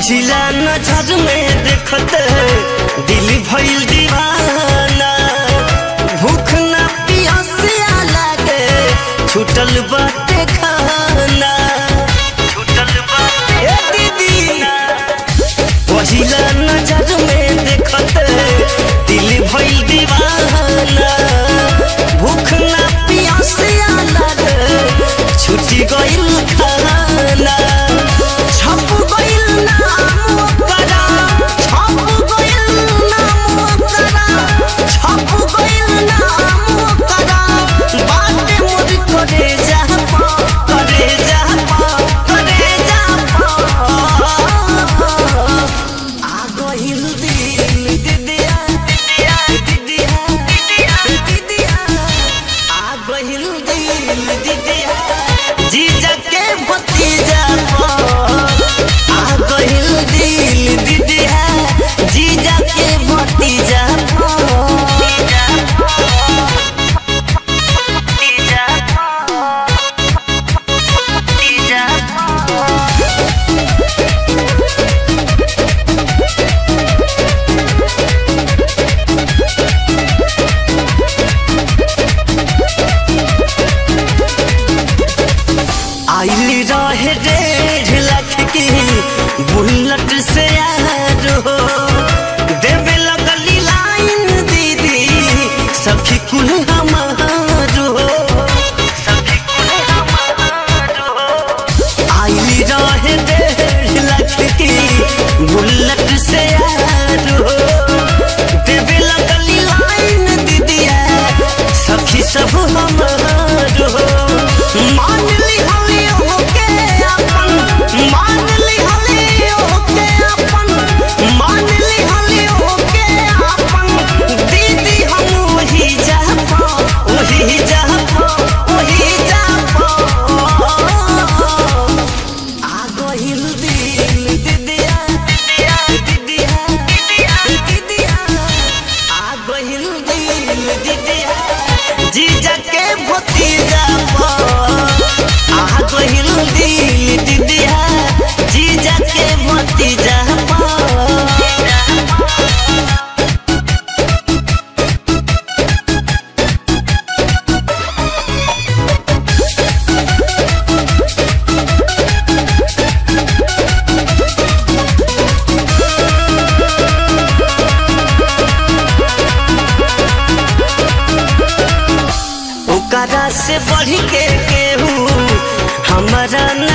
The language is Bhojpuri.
पहिला नजर में देखत दिल भइल दीवाना भूख ना पियासिया लागे छूटल बाटे खाना छूटल बाटे दीदी पहिला नजर में देखत दिल भइल दीवाना भूख ना पियासिया लागे छूटी गइल खाना छप गइल नाम ओकरा छप गइल नाम ओकरा छप गइल नाम ओकरा बाटे मोर करे जा पा करे जा पा करे जा पा आ गइल दिल दिदिया दिदिया दिदिया दिदिया दिदिया आ गइल दिल दिदिया जीजा के भतीजा पर आ गइल दिल दिदिया जीजा के भतीजा आइली रहे डेढ़ लाख की बुलेट से यार हो देवे लगली लाइन दीदी सखी कुल हमार हो सखी कुल हमार हो आइली रहे डेढ़ लाख की बुलेट से यार हो देवे लगली लाइन दीदिया सखी सब हमार हो मान ली हली होके अपन मान ली हली होके अपन मान ली हली होके अपन दीदी हम वही जा पा वही जा पा वही जा पा आ गइल दिल दिदिया दिदिया दिदिया दिदिया दिदिया आ गइल दिल दिदिया जीजा के भतीजा पर आ गइल दिल दिदिया जीजा के भतीजा पर ओकरा से बढ़ के केहू हमारा न